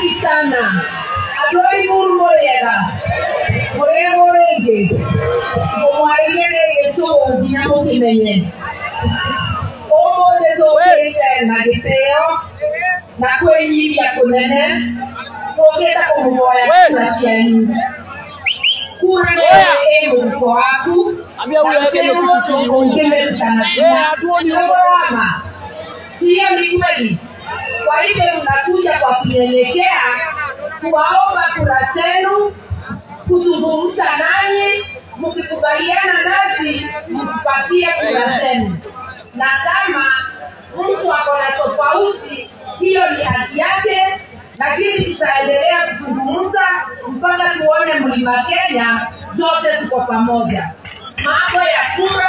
asanti sana andå muru må rä ega må rä ega å rä ngä må mwarä gä cå nginya må kä menye å må thä tå kä te na gä tä o na kwä nyibia kå nene tå kä te kå må hoya kura cianyu kura ä må muko waku Ambia huyo aweke hiyo kitu chini huyu. Eh, hatuoni huyo. Koroma. Sio ni kweli. Kwa hivyo tunakuja kwa kunyenyekea kuwaomba kura zenu, kuzungumza nanyi, mkikubaliana nasi mtupatie kura zenu, na kama mtu ako na tofauti, hiyo ni haki yake, lakini tutaendelea kuzungumza mpaka tuone mlima Kenya zote tuko pamoja. Mambo ya kura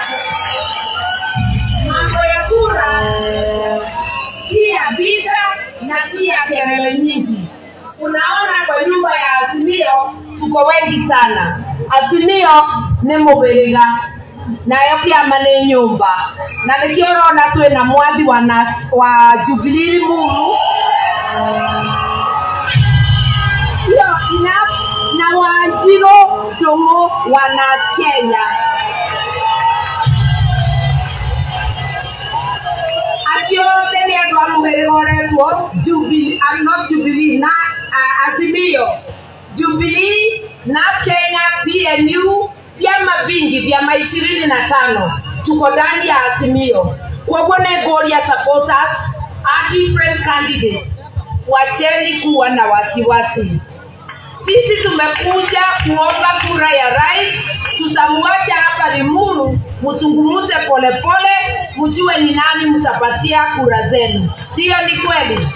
mambo ya kura pia vita na pia kelele nyingi. Unaona, kwa nyumba ya Azimio tuko wengi sana. Azimio nĩ mũhĩrĩga nayo kĩama nĩ nyũmba na nĩkĩo ũrona twĩna mwathi wa, na, wa Jubilee Mulu sio enough na Wanjiru Ndung'u wana Kenya acio othe nĩ andũ a mũhĩrĩga ũretwo Jubilee- ah, not Jubilee, na ah, Azimio, Jubilee na Kenya PNU, vyama vingi vyama ishirini na tano tuko ndani ya Azimio. Kwa hivyo nĩngũria supporters a different candidates, wacheni kuwa na wasiwasi. Sisi tumekuja kuomba kura ya rais, tutamwacha hapa Limuru, mzungumuze polepole, mjue ni nani mtapatia kura zenu. Sio ni kweli?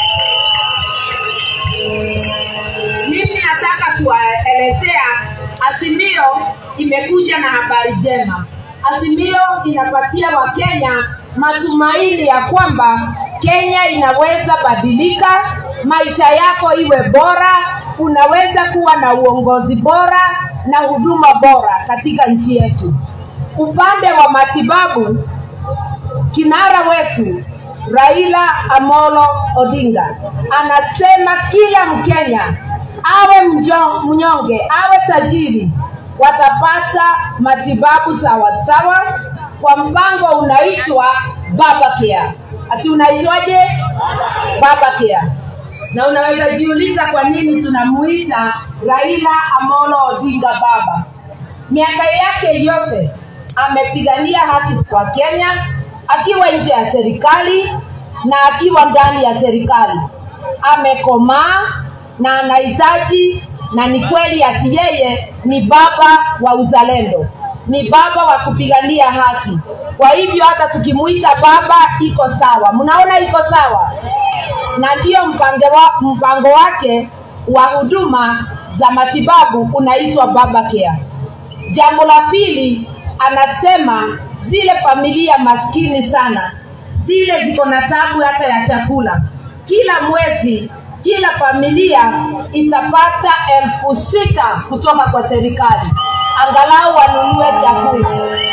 Mimi nataka kuwaelezea Azimio imekuja na habari njema. Azimio inapatia Wakenya matumaini ya kwamba Kenya inaweza badilika, maisha yako iwe bora, unaweza kuwa na uongozi bora na huduma bora katika nchi yetu. Upande wa matibabu, kinara wetu Raila Amolo Odinga anasema kila Mkenya awe mjo- mnyonge awe tajiri watapata matibabu sawasawa kwa mpango unaitwa Baba Care. Ati unaitwaje? Baba Care. Na unaweza jiuliza kwa nini tunamuita Raila Amolo Odinga baba. Miaka yake yote amepigania haki kwa Kenya akiwa nje ya serikali na akiwa ndani ya serikali. Amekomaa na anahitaji, na ni kweli ati yeye ni baba wa uzalendo, ni baba wa kupigania haki. Kwa hivyo hata tukimuita baba iko sawa. Mnaona iko sawa? na ndiyo mpango, wa, mpango wake wa huduma za matibabu unaitwa Baba Care. Jambo la pili, anasema zile familia maskini sana, zile ziko na tabu hata ya chakula, kila mwezi kila familia itapata elfu sita kutoka kwa serikali, angalau wanunue chakula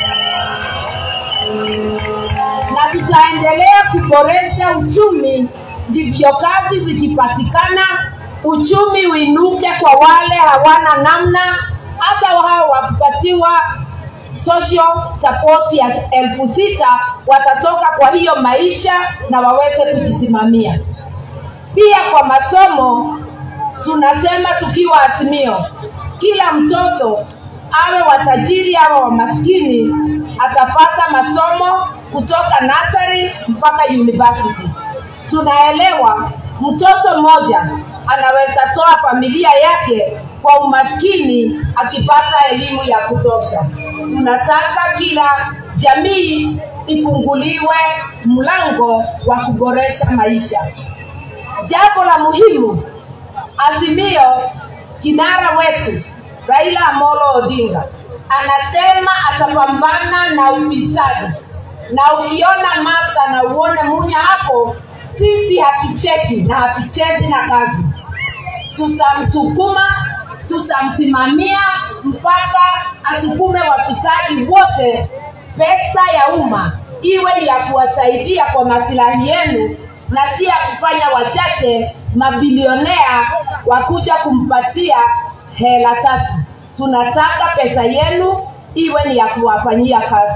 na tutaendelea kuboresha uchumi, ndivyo kazi zikipatikana, uchumi uinuke kwa wale hawana namna, hata hao wakipatiwa social support ya elfu sita watatoka kwa hiyo maisha na waweze kujisimamia. Pia kwa masomo tunasema tukiwa Azimio, kila mtoto awe watajiri awe wa maskini atapata masomo kutoka nursery mpaka university. Tunaelewa mtoto mmoja anaweza toa familia yake kwa umaskini akipata elimu ya kutosha. Tunataka kila jamii ifunguliwe mlango wa kuboresha maisha. Jambo la muhimu, Azimio, kinara wetu Raila Amolo Odinga anasema atapambana na ufisadi, na ukiona Martha na uone Munya hapo, sisi hatucheki na hatuchezi na kazi, tutamsukuma, tutamsimamia mpaka asukume wafisadi wote. Pesa ya umma iwe ni ya kuwasaidia kwa masilahi yenu, na si ya kufanya wachache mabilionea wakuja kumpatia hela tatu. Tunataka pesa yenu iwe ni ya kuwafanyia kazi.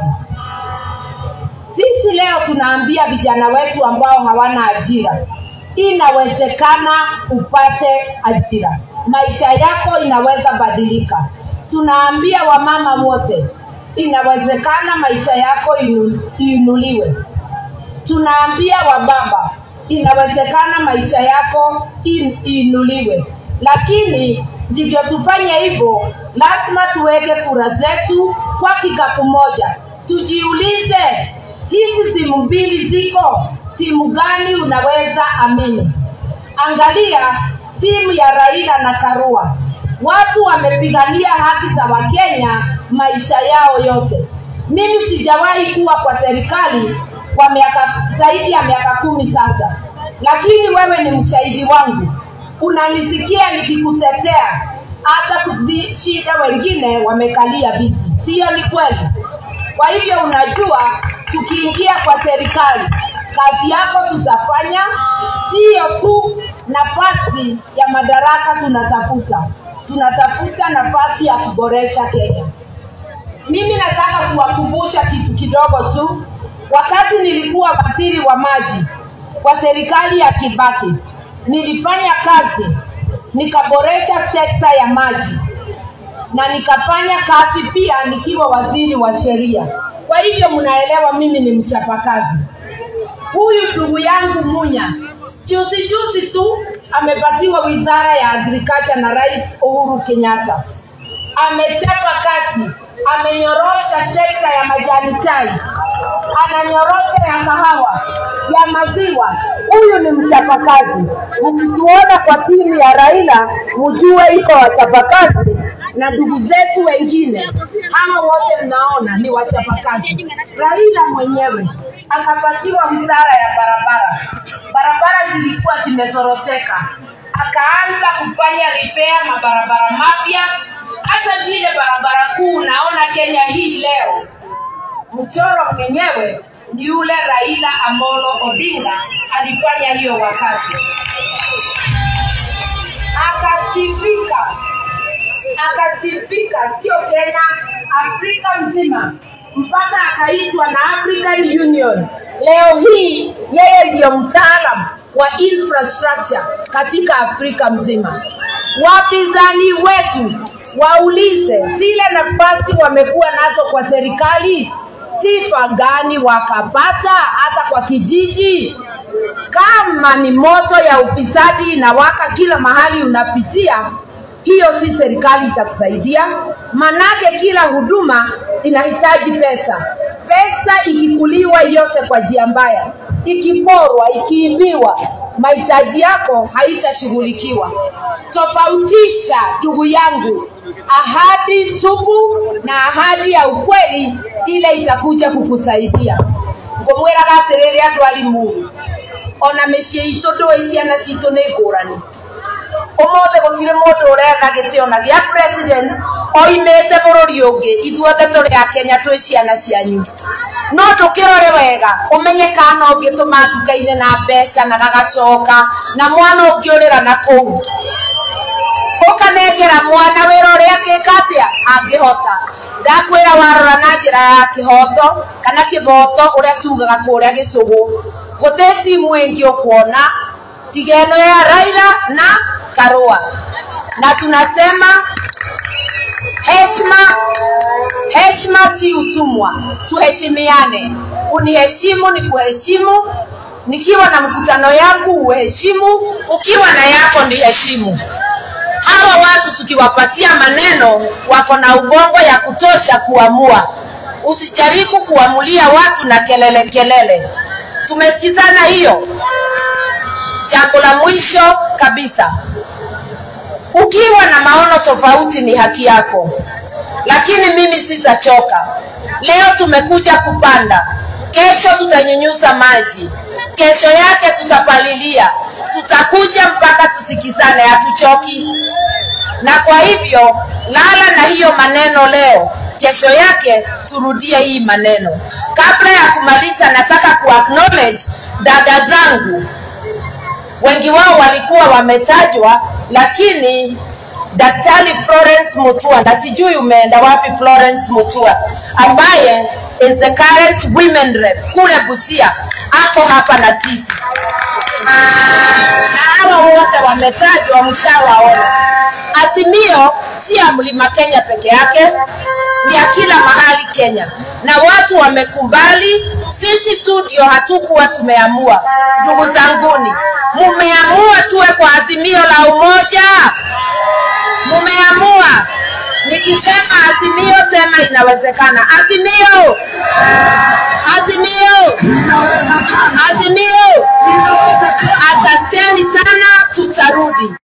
Sisi leo tunaambia vijana wetu ambao hawana ajira, inawezekana upate ajira, maisha yako inaweza badilika. Tunaambia wamama wote, inawezekana maisha yako inu, inuliwe. Tunaambia wababa, inawezekana maisha yako in, inuliwe, lakini ndivyo tufanye hivyo, lazima tuweke kura zetu kwa kikapu moja. Tujiulize, hizi timu mbili ziko, timu gani unaweza amini? Angalia timu ya Raila na Karua, watu wamepigania haki za Wakenya maisha yao yote. Mimi sijawahi kuwa kwa serikali kwa miaka zaidi ya miaka kumi sasa, lakini wewe ni mshahidi wangu, unanisikia nikikutetea hata kushinda wengine wamekalia viti, siyo? Ni kweli. Kwa hivyo unajua, tukiingia kwa serikali, kazi yako tutafanya, siyo tu nafasi ya madaraka tunatafuta, tunatafuta nafasi ya kuboresha Kenya. Mimi nataka kuwakumbusha kitu kidogo tu. Wakati nilikuwa waziri wa maji kwa serikali ya Kibaki, nilifanya kazi nikaboresha sekta ya maji na nikafanya kazi pia nikiwa waziri wa sheria. Kwa hivyo mnaelewa mimi ni mchapakazi. Huyu ndugu yangu Munya juzi juzi tu amepatiwa wizara ya agriculture na Rais Uhuru Kenyatta. Amechapa kazi, amenyorosha sekta ya majani chai, ananyorosha ya kahawa, ya maziwa. Huyu ni mchapakazi. Mkituona kwa timu ya Raila, mjue iko wachapakazi na ndugu zetu wengine hawa wote mnaona ni wachapakazi. Raila mwenyewe akapatiwa wizara ya barabara, barabara zilikuwa zimezoroteka, akaanza kufanya repair mabarabara mapya, hata zile barabara kuu naona Kenya hii leo mchoro mwenyewe ni yule Raila Amolo Odinga alifanya hiyo wakati, akasifika akasifika, sio Kenya, Afrika mzima, mpaka akaitwa na African Union. Leo hii yeye ndiyo mtaalam wa infrastructure katika Afrika mzima. Wapinzani wetu waulize zile nafasi wamekuwa nazo kwa serikali, sifa gani wakapata hata kwa kijiji? Kama ni moto ya ufisadi inawaka kila mahali unapitia, hiyo si serikali itakusaidia, manake kila huduma inahitaji pesa. Pesa ikikuliwa yote kwa njia mbaya, ikiporwa, ikiibiwa, mahitaji yako haitashughulikiwa. Tofautisha ndugu yangu, ahadi tupu na ahadi ya ukweli, ile itakuja kukusaidia. ngũmwĩraga atĩrĩrĩ andũ arimũ ona mĩciĩ itũ ndũĩ ciana citũ nĩ ngũrani ũmũthĩ gũtirĩ mũndũ ũretha gĩtĩ ona gĩa president oimĩte bũrũri ũngĩ ithuothe tũrĩ a Kenya twĩ ciana cianyu no ndũkĩrore wega ũmenye kana ũngĩtũma nduka-inĩ na mbeca na gagacoka na mwana ũngĩũrĩra na kũu ũkanengera mwana wĩra ũrĩa angĩka atĩa angĩhota ndakwĩra warora na njĩra ya kĩhoto kana kĩboto ũrĩa tugaga kũrĩa gĩcũgũ gũtĩ timu ĩngĩ ũkuona tiga ĩno ya Raila na Karua na tunasema heshima heshima si utumwa tuheshimiane uniheshimu ni kuheshimu nikiwa na mkutano yangu uheshimu ukiwa na yako ni heshimu hawa watu tukiwapatia maneno wako na ubongo ya kutosha kuamua usijaribu kuamulia watu na kelele kelele tumesikizana hiyo jambo la mwisho kabisa ukiwa na maono tofauti ni haki yako lakini mimi sitachoka leo tumekuja kupanda kesho tutanyunyuza maji kesho yake tutapalilia tutakuja mpaka tusikizane hatuchoki na kwa hivyo lala na hiyo maneno leo kesho yake turudie hii maneno. Kabla ya kumaliza, nataka ku acknowledge dada zangu, wengi wao walikuwa wametajwa, lakini Daktari Florence Mutua, na sijui umeenda wapi Florence Mutua, ambaye is the current women rep kule Busia, ako hapa na sisi na hawa wote wametajwa, mshawaona. Azimio si ya mlima Kenya peke yake, ni ya kila mahali Kenya, na watu wamekubali. Sisi tu ndio hatukuwa tumeamua. Ndugu zanguni, mumeamua tuwe kwa azimio la umoja, mumeamua. Nikisema azimio, sema inawezekana. Azimio, azimio, azimio. Asanteni sana, tutarudi.